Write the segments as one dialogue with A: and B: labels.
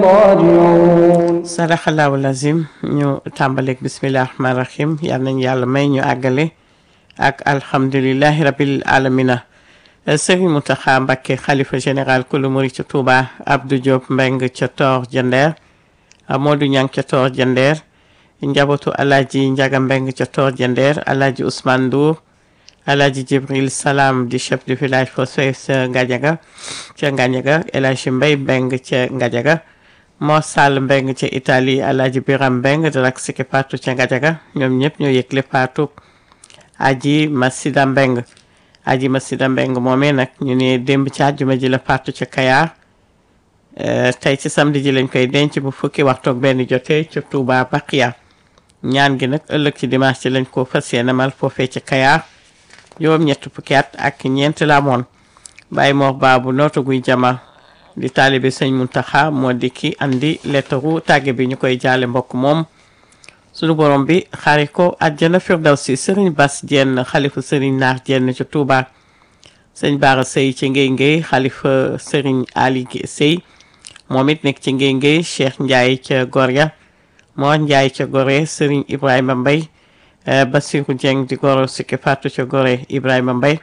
A: راجعون
B: sadaxalaahu lazim ñu tàmbaleeg bisimilah rahmaani rahim yal nañu yàlla may ñu àggale ak alhamdulilahi rabil alamina sëriñ Mountakha Mbacké xalifa général kulu murid ca Touba Abdou Diop Mbeng ca Tor Jandeer Modou Ñang ca Tor Jandeer njabootu alaaji Njaga Mbeng ca Tor Jandeer alaaji Ousmane Ndour alaaji Jibril Salam di chef du village foofee ca Ngadiaga ca Ngadiaga El Hadji Mbay Mbeng ca Ngadiaga Mor Sall Mbeng ca Italie alaaji Biram Mbeng di rak siki Fatou ca Ngadiaga ñoom ñëpp ñoo yëgle Fatou aji Masida Mbeng aji Masida Mbeng moomee nag ñu ne démb ci àjjuma ji la Fatou ca Kayaar tey ci samedi ji lañ koy denc bu fukki waxtoog benn jotee ca Touba Baqiya ñaan gi nag ëllëg ci dimanche ci lañ ko fas yéene mal foofee ca Kayaar juróom ñett fukki at ak ñeent la amoon Baye Mor Baabu nootu guy jama di taalibe sëñ Muntaxa moo di ki andi lettaru tàgge bi ñu koy jaale mbokk moom sunu borom bi xaari ko àjjana firdawsi sëriñ Bas Jenn xalifa sëriñ Naar Jenn ca Touba sëñ Baara Sëy ci Ngéy Ngéy xalifa sëriñ Ali Sëy moom it nekk ci Ngéy Ngéy Cheikh Ndiaye ca Gorya Mor Ndiaye ca Gorée sëriñ Ibrahima Mbay Basiru Dieng di goro Sikki Fatou ca Gorée Ibrahima Mbay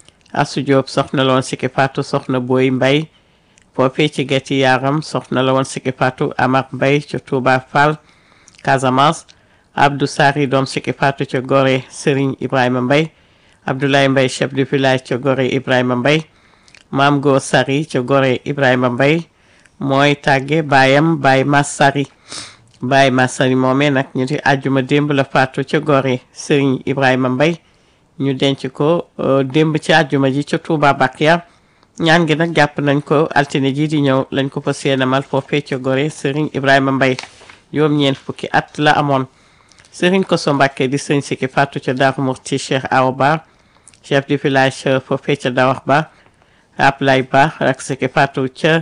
B: Asu Diop soxna la woon Sikki Fatou soxna Boy Mbay foofee ci Gétti Yaaram soxna la woon Sikki Fatou Amar Mbay ca Touba Fall Casamance Abdou Sari doom Sikki Fatou ca Gorée Serigne Ibrahima Mbay Abdoulaye Mbay chef du village ca Gorée Ibrahima Mbay Maam Góor Sari ca Gorée Ibrahima Mbay mooy tàgge baayam Baay Mas Sari Baay Mas Sari moomee nag ñu di àjjuma démb la faatu ca Gorée Serigne Ibrahima Mbay ñu denc ko démb ci àjjuma ji ca Touba Bakiya ñaan gi nag jàpp nañ ko altine ji di ñëw lañ ko fa seenamal foofee ca Gorée Serigne Ibrahima Mbay juróom ñeent fukki at la amoon Serigne Koso Mbàkke di sëñ Sikki Fatou ca Daaru Murti Cheikh Awa Ba chef du village foofee ca Dawax Ba Ablay Ba rak Sikki Fatou ca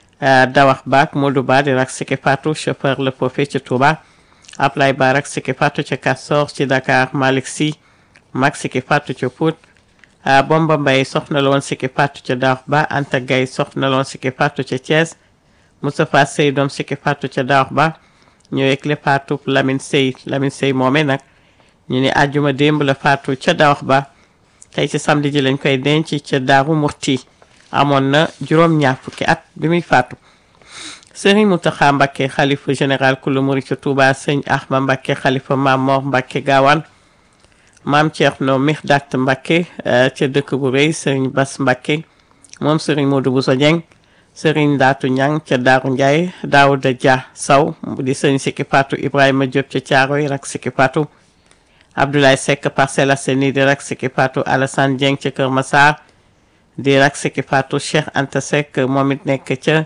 B: Dawax Ba ak Modou Ba di rak Sikki Fatou chauffeur la foofee ca Touba Ablay Ba rak Sikki Fatou ca Castor ci Dakar Malick Sy mag Sikki Fatou ca Pout Bomba Mbay soxna la woon Sikki Fatou ca Dawax Ba Anta Gay soxna la woon Sikki Fatou ca Thiès Moustapha Sey doom Sikki Fatou ca Dawax Ba ñoo yëgle faatu Lamine Sey Lamine Sey moomee nag ñu ne àjjuma démb la faatu ca Dawax Ba tey ci samedi ji lañ koy denc ca Daaru Murti amoon na juróom-ñaar fukki at bi muy faatu Serigne Mountakha Mbacké xalifa général kulu murid ca Touba sëñ Ahma Mbacké xalifa Maam Mor Mbacké Gaawaan Maam Thierno Mihdat Mbacké ca dëkk bu rëy Serigne Bass Mbacké moom Serigne Modou Bousso Dieng sëriñ Ndaatu Ñang ca Daaru Njaay Daawuda Dia Saw di sëriñ Sikki Fatou Ibrahima Diop ca Caaroy rak Sikki Fatou Abdoulaye Seck Parcelles Assainies di rak Sikki Fatou Alassane Dieng ca Kër Massar di rak Sikki Fatou Cheikh Anta Seck moom it nekk ca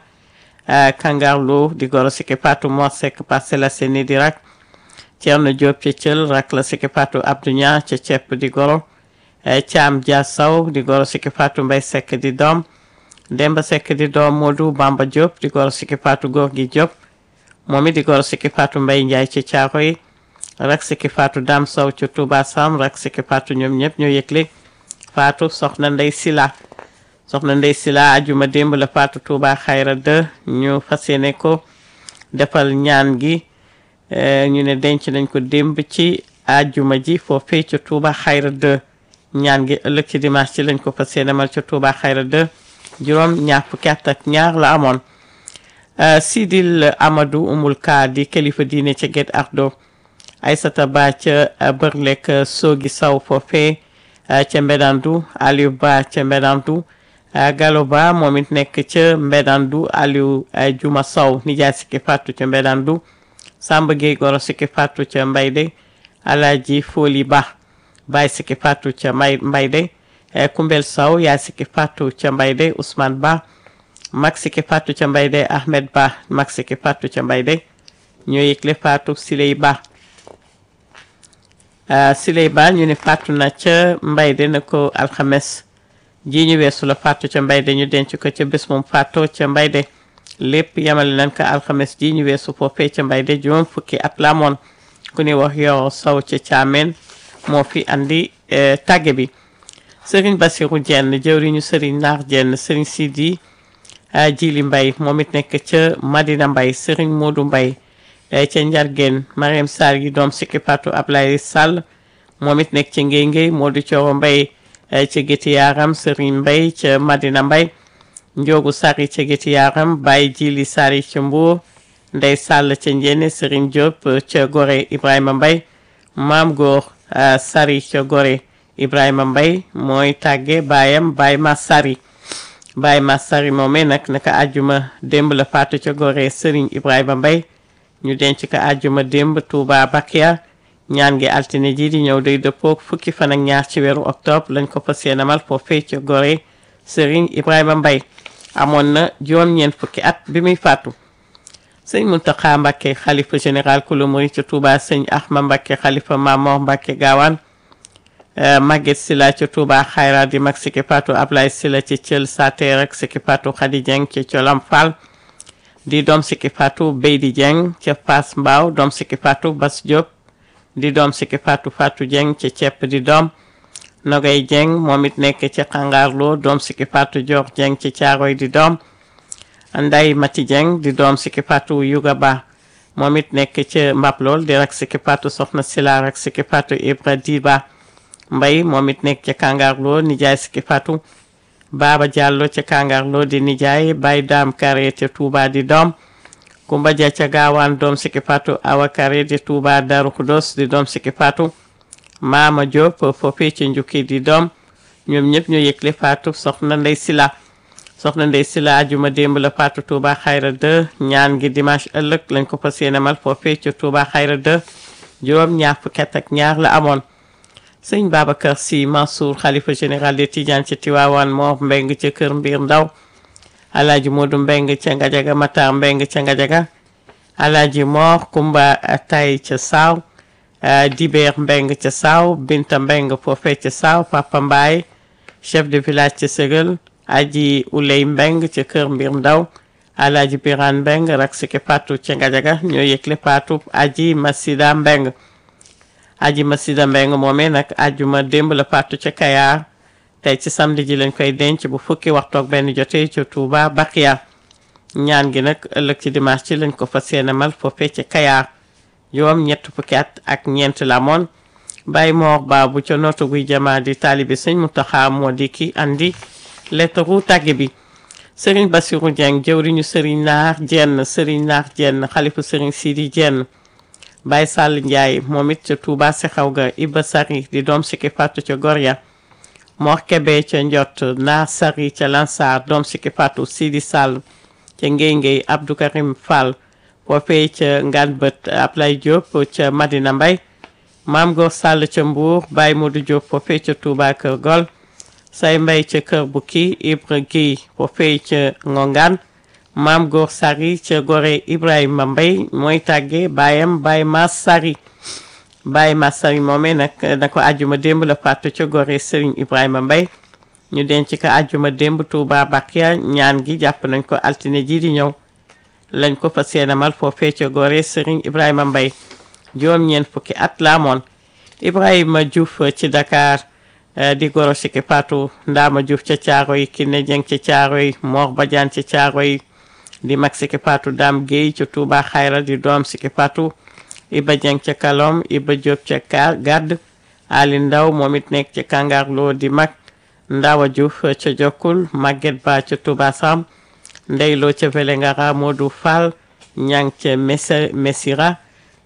B: Kangarloo di goro Sikki Fatou Mor Seck Parcelles Assainies di rak Thierno Diop ca Thiel rak la Sikki Fatou Abdou Ña ca Cepp di goro Thiam Dia Saw di goro Sikki Fatou Mbay Seck di doom Demba Seck di doom Modou Bamba Diop di goro Sikki Fatou góor gi Diop moom it di goro Sikki Fatou Mbay Njaay ci caaro yi rak Sikki Fatou Dam Sow ci Touba Sam rak Sikki Fatou ñoom ñëpp ñoo yëgle Fatou soxna Ndey Sila soxna Ndey Sila ajuma démb la Fatou Touba Xayra 2 ñu fas yéene ko defal ñaan gi ñu ne denc nañ ko démb ci ajuma ji foofee ci Touba Xayra 2 ñaan gi ëllëg ci dimanche ci lañ ko fas yéene mal ci Touba Xayra 2 juróom ñaar fukki at ak ñaar la amoon Sidil Amadou Umul Ka di kilifa diine ca Guet Ardo Aysata Ba ca Bërlek Soogi Saw foofee ca Mbedandu Aliou Ba ca Mbedandu Gallo Ba moom it nekk ca Mbedandu Aliou Juma Saw nijaay Sikki Fatou ca Mbedandu Samba Gueye goro Sikki Fatou ca Mbayde Alaaji Foli Ba Baay Sikki Fatou ca Mbay Mbayde Kumbel Saw yaa Sikki Fatou ca Mbayde Ousmane Ba mag Sikki Fatou ca Mbayde Ahmed Ba mag Sikki Fatou ca Mbayde ñoo yëgle Fatou Siley Ba Siley Ba ñu ne Fatou na ca Mbayde na ko alxames ji ñu weesu la Fatou ca Mbayde ñu denc ko ca bés moom Fatou ca Mbayde lépp yamale nañ ko alxames ji ñu weesu foofee ca Mbayde juróom fukki at la amoon ku ni wax yow Saw ca Caameen moo fi andi tàgge bi sëriñ Basiru Jenn jëwriñu sëriñ Naar Jenn sëriñ Sidi Jili Mbay moom it nekk ca Madina Mbay Serigne Modou Mbay ca Njargeen Mariam Sarr yi doom sikki patu Ablaye Sall moom it nekk ca Ngéy Ngéy Modou Coro Mbay ca Géti Yaaram Serigne Mbay ca Madina Mbay Njoogu Sari ca Géti Yaaram Baye Jili Sari ca Mbuur Ndey Sall ca Njéene Serigne Diop ca Gore Ibrahima Mbay Maam Góor Sari ca Gore Ibrahima Mbay mooy tàgge baayam Baye Ma Sari Baye Ma Sari moomee nag naka àjjuma démb la faatu ca Gore Serigne Ibrahima Mbay ñu denc ko àjjuma démb Touba Bakia ñaan gi altine ji di ñëw day dëppook fukki fan ak ñaar ci weeru octobre lañ ko fas yéenemal foofee ca Gore Serigne Ibrahima Mbay amoon na juróom-ñeent fukki at bi muy faatu sëñ Muntaxa Mbàkke xalifa général kulu murid ca Touba sëñ Ahma Mbàkke xalifa Mamor Mbàkke Gaawaan Maguette Sila ca Touba Xayra di mag Siki Patou Ablaye Sila ca Thiel Sateer ak Siki Patou Khady Dieng ca Colam Fall di doom Siki Patou Beydi Dieng ca Fass Mbaaw doom Siki Patou Bas Diop di doom Siki Patou Fatou Dieng ca Cepp di doom Nogay Dieng moom it nekk ca Xangaarloo doom Siki Patou Dior Dieng ca Caaroy di doom Nday Mati Dieng di doom Siki Patou Yuga Ba moom it nekk ca Mbaplool di rak Siki Patou Soxna Sila rak Siki Patou Ibra Diba Mbay moom it nekk ca Kangarloo nijaay Siki Patou Baba Diallo ca Kangarloo di nijaay Bay Daam Kare ca Touba di doom Kumba Dia ca Gaawaan doom Siki Patou Awa Kare di Touba Daru Kudos di doom Siki Patou Maama Diop foofee ca Njukki di doom ñoom ñëpp ñoo yëgle Fatou soxna Ndey Sila soxna Ndey Sila ajuma démb la Fatou Touba Xayra 2 ñaan gi dimanche ëllëg lañ ko fas yéene mal foofee ca Touba Xayra 2 juróom ñaar fukki at ak ñaar la amoon sëñ Babacar Sy Mansour xalifa général de Tidiane ca Tiwaawan Mor Mbeng ca Kër Mbir Ndaw Alaaji Moodu Mbeng ca Ngajaga Matar Mbeng ca Ngajaga Alaaji Mor Kumba Tay ca Saaw Dibeer Mbeng ca Saaw Binta Mbeng foofee ca Saaw Papa Mbaay chef de village ca Sëgal Aji Uley Mbeng ca Kër Mbir Ndaw Alaaji Biraan Mbeng rak Siki Patou ca Ngajaga ñoo yëgle Patou Aji Masida Mbeng aji masida mbeng moomee nag ajjuma démb la faatu ca Kayaar tey ci samedi ji lañ koy denc bu fukki waxtoog benn jotee ca Touba Bakiya ñaan gi nag ëllëg ci dimanche ci lañ ko fas yéene mal foofee ca Kayaar juróom ñett fukki at ak ñeent la moon Baye Mor Ba bu ca nootu guy jamaa di taalibi sëñ Muntaxa moo di ki andi lettre tàgge bi Serigne Bassirou Dieng jëwriñu Serigne Naar Jenn Serigne Naar Jenn xalifu Serigne Sidi Jenn Baye Sall Ndiaye moom it ca Touba Sexaw ga Iba Sari di doom Siki Patou ca Gorya Mor Kebe ca Njot Naar Sari ca Lansar doom Siki Patou Sidi Sall ca Ngéy Ngéy Abdou Karim Fall foofee ca Ngan Bët Ablay Diop ca Madina Mbay Maam Góor Sall ca Mbour Baye Modou Diop foofee ca Touba Kër Gol Say Mbay ca Kër Bukki Ibra Guèye foofee ca Ngongaan maam góor sari ca gore ibrahima mbay mooy tàgge baayam baay mas sari baay mas sari moomee nag na ko ajjuma démb la faatu ca gore sëriñ ibrahima mbay ñu denc ko ajjuma démb tuuba bakiya ñaan gi jàpp nañ ko altine ji di ñëw lañ ko fa seenamal foofee ca gore sëriñ ibrahima mbay juróom-ñeent fukki at la amoon ibrahima diouf ci dakar di goro Siki Patou ndaama diouf ca caaroy kinne jeng ca caaroy mor badiane ca caaroy di mag Siki Patou Dame Guèye ca Touba Xayra di doom Siki Patou Iba Dieng ca Kalom Iba Diop ca Ka Gadd Ali Ndaw moom it nekk ca Kangarloo di mag Ndawa Diouf ca Jokkul Maguette Ba ca Touba Sam Ndeyloo ca Vélingara Modou Fall Ñang ca Messa Messira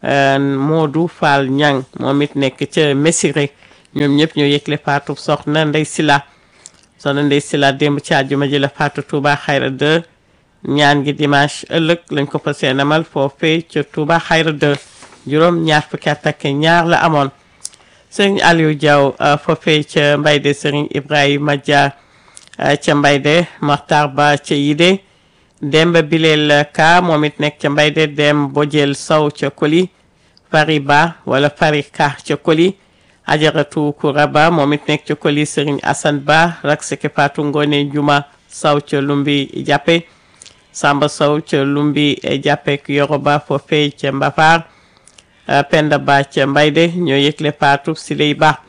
B: Modou Fall Ñang moom it nekk ca Messiré ñoom ñëpp ñoo yëgle Fatou soxna Ndey Sila soxna Ndey Sila démb ci àjjuma ji la Fatou Touba Xayra 2 ñaan gi dimanche ëllëg lañ ko fas yéene amal foofee ca Touba Xayra 2 juróom ñaar fukki at ak ñaar la amoon sëriñ Aliou Diaw foofee ca Mbayde sëriñ Ibrahima Dia ca Mbayde Maxtar Ba ca Yide Demba Bileel Ka moom it nekk ca Mbayde Dem Bojel Sow ca Koli Fari Ba wala Fari Ka ca Koli Ajaratu Koura Ba moom it nekk ca Koli sëriñ Assane Ba rak Siki Patou Ngone Juma Sow ca Lumbi Jàppe Samba Sow ca Lumbi jàppek Yoroba foofee ca Mbafar Penda Ba ca Mbayde ñoo yëgle Fatou Siley Ba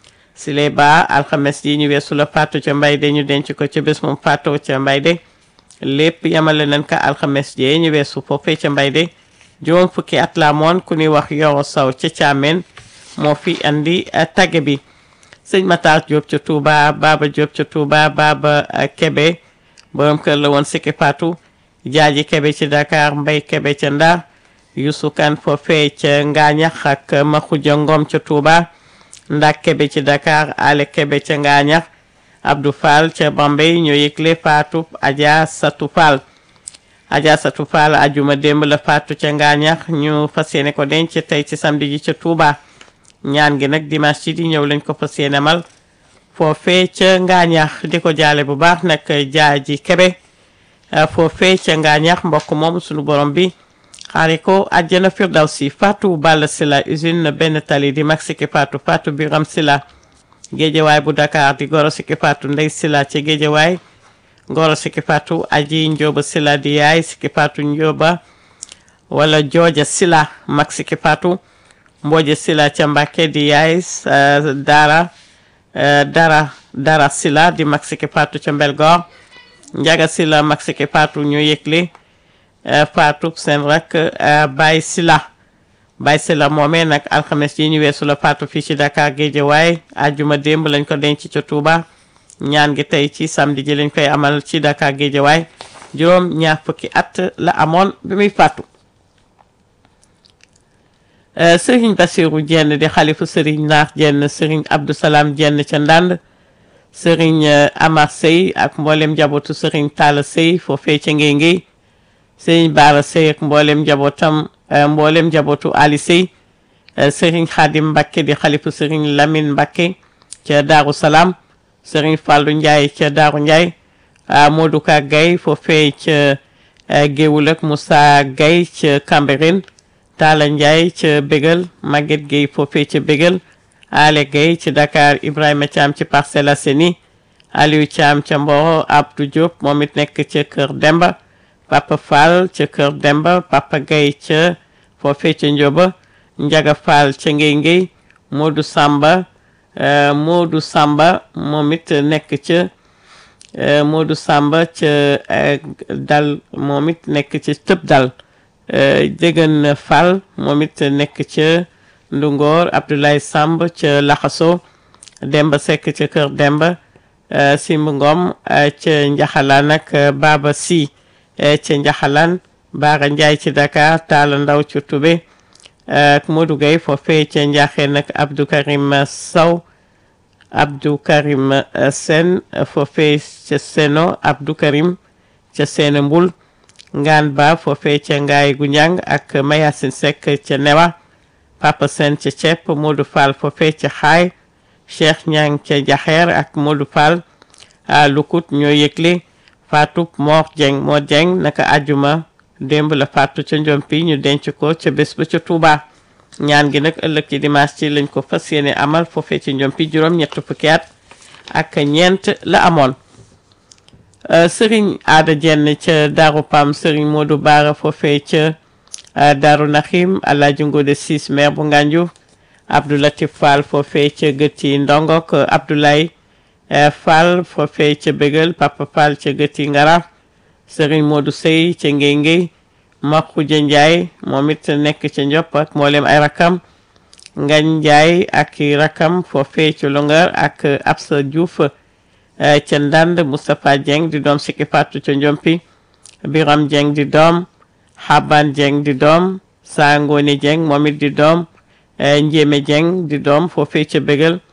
B: Siley Ba alxames yi ñu weesu la Fatou ca Mbayde ñu denc ko ca bés moom Fatou ca Mbayde lépp yamale nañ ka alxames jee ñu weesu foofee ca mbay de juróom fukki at la moon ku ñuy wax yoro saw ca caameen moo fi andi tagge bi sëñ Matar Diop ca Touba Baba Diop ca Touba Baba Kebe borom kër la woon Sikki Fatou Jaaji Kebe ci Dakar Mbay Kebe ca Ndar Youssou Kane foofee ca Ngaañax ak Maxuja Ngom ca Touba Ndak Kebe ci Dakar Ale Kebe ca Ngaañax Abdou Fall ca Bambey ñoo yëgle Fatou Adja Satou Fall Adja Satou Fall ajuma démb la Fatou ca Ngaañax ñu fas yéene ko denc tey ci samedi ji ca Touba ñaan gi nag dimanche ci di ñëw lañ ko fas yéene mal foofee ca Ngaañax di ko jaale bu baax nag Jaaji Kebe foofee ca Ngaañax mbokk moom sunu borom bi xaari ko àjjana firdawsi Fatou Balla Sila usine benn tali di mag Sikki Fatou Fatou Biram Sila géejewaay bu Dakar di goro Sikki Fatou Ndey Sila ci géejewaay goro Sikki Fatou aji Njóoba Sila di yaay Sikki Fatou Njóoba wala jooja Sila mag Sikki Fatou mbooje Sila ca Mbàkke di yaay dara dara dara Sila di mag Sikki Fatou ca Mbelgoor Njaga Sila mag Sikki Fatou ñu yëgle Fatou seen rak Baye Sila Baye Sila moomee nag alxames yi ñu weesu la Fatou fii ci Dakar Géejawaay ajjuma démb lañ ko denc ca Touba ñaan gi tey ci samedi ji lañ koy amal ci Dakar Géejawaay juróom ñaar fukki at la amoon bi muy fàttu sëriñ Basiru Jenn di xalifu sëriñ Naar Jenn sëriñ Abdou Salam Jenn ca Ndand sëriñ Amar Sey ak mboolem njabootu sëriñ Talla Sey foofee ca Ngéy Ngéy sëriñ Baara Sey ak mboolem njabootam mboolem njabootu Ali Sey sëriñ Xaadim Mbakke di xalifu sëriñ Lamine Mbakke ca Daaru Salaam sëriñ Fàllu Njaay ca Daaru Njaay Modou Ka Gay foofee ca Géewul ak Moussa Gay ca Cambérène Talla Njaay ca Bégal Maguette Gueye foofee ca Bégal Ale Gueye ci Dakar Ibrahima Thiam ci Parcelles Assainies Aliou Thiam ca Mboro Abdou Diop moom it nekk ca Kër Demba Papa Fall ca Kër Demba Papa Gueye ca foofee ca Njoba Njaga Fall ca Ngéy Ngéy Modou Samba Modou Samba moom it nekk ca Modou Samba ca dal moom it nekk ca tëb dal Déggan Fall moom it nekk ca Ndungoor Abdoulaye Samb ca Laxaso Demba Seck ca Kër Demba Simb Ngom ca Njaxalaan ak Baba Si ca Njaxalaan Baara Njaay ci Dakar Taala Ndaw ca Tube ak Modou Gueye foofee ca Njaaxeen ak Abdou Karim Sow Abdou Karim Sen foofee ca Seno Abdou Karim ca Sene Mbul Ngaan Ba foofee ca Ngaay gu Njàng ak Mayasin Seck ca Newa Papa Sen ca Cepp Modou Fall foofee ca Xaay Cheikh Ñang ca Jaxeer ak Modou Fall a Lukut ñoo yëgle Fatou Mor Dieng Mor Dieng naka àjjuma démb la Fatou ca Njompi ñu denc ko ca bés ba ca Touba ñaan gi nag ëllëg ci dimanche ci lañ ko fas yéene amal foofee ci Njompi juróom ñett fukki at ak ñeent la amoon sëriñ aada jenn ca Daaru Pam sëriñ Modou Baara foofee ca Daaru Naxim Alaaji Ngode Sis maire bu Ngànju Abdou Latif Fall foofee ca Gëtti Ndongok Abdoulaye Fall foofee ca Bégal Papa Fall ca Gëtti Ngara sëriñ Modou Sey ca Ngéy Ngéy Maxuja Njaay moom it nekk ca Ndiop ak mboolem ay rakam Ngañ Njaay ak i rakam foofee ca Longar ak Absa Diouf ca Ndand Moustapha Dieng di doom Sikki Fatou ca Njompi Biram Dieng di doom Xaban Dieng di doom Saa Ngoone Dieng moom it di doom Njéeme Dieng di doom foofee ca Bégal